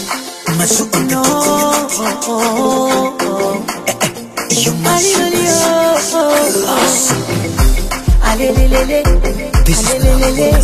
Mazu on the No, beat. oh, oh, You oh. must Alelelele, This is alelelele,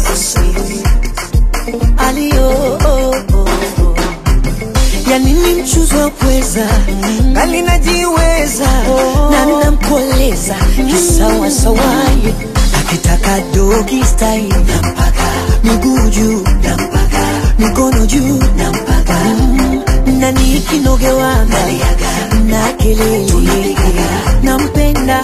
alio, oh, oh, oh. ya nini mchuzi wa pweza ngali najiweza na namkoleza kisawasawaye akitaka dogi style nampaka miguu juu nampaka mikono juu nampaka mm, na nikinogewanga na kelele nampenda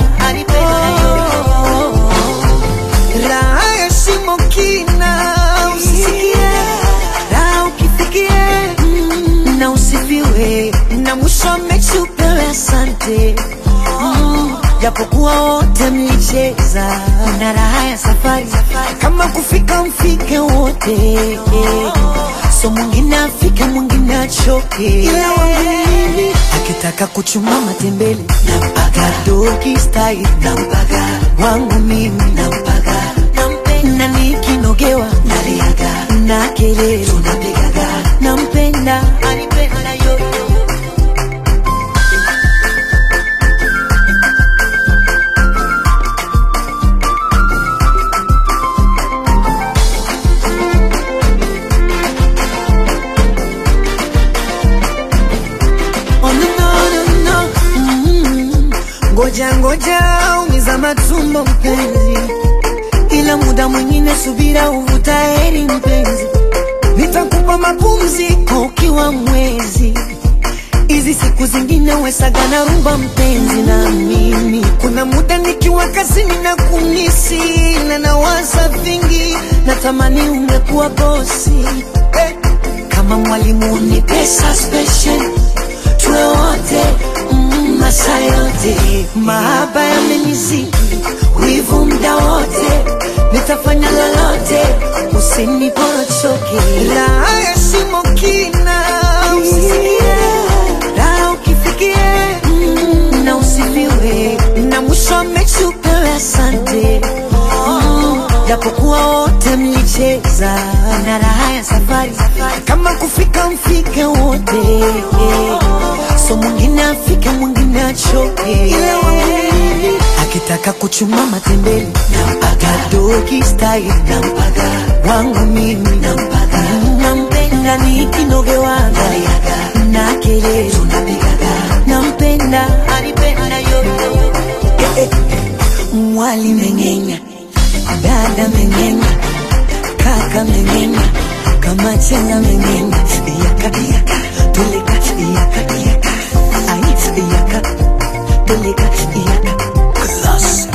oh, raha ya shimo kina usisikie raha ukifikie mm, na usifiwe na mwisho wa mechi upewe asante Mm, japokuwa wote mlicheza na raha ya safari kama kufika mfike wote so mwingine afike mwingine achoke ila wangu mimi akitaka kuchuma matembele nampaga dogi style nampaga wangu mimi nampaga na nikinogewa naliaga na kelele tunapigaga nampenda anipenda yoyo Oh, no, no, no, no. Mm. Ngoja ngoja umiza matumbo mpenzi, ila muda mwingine subira uvuta heri mpenzi, nitakupa mapumziko ukiwa mwezi hizi siku zingine wesaga na rumba mpenzi na mimi kuna muda nikiwa kazini na kumisi na nawaza vingi natamani ungekuwa bosi eh. kama mwalimu ni pesa special tuwe wote mm, masaa yote mahaba yamenizidi wivu mda wote nitafanya lolote usiniporochoke raha ya shimo kina usisikie raha ukifikie mm, na usifiwe na mwisho wa mechi upewe asante Mm, japokuwa wote mlicheza na raha ya safari kama kufika mfike wote so mwingine afike mwingine achoke ila wangu mimi akitaka kuchuma matembele nampaga dogi style nampaga wangu mimi nampaga nampenda nikinogewanga na kelele tunapigaga nampenda anipenda yoyo eh, eh. mwali mengenya dada mengenya kaka mengenya kama chenga mengenya yaka yaka tuleka yaka yaka ai yaka tuleka yaka Class.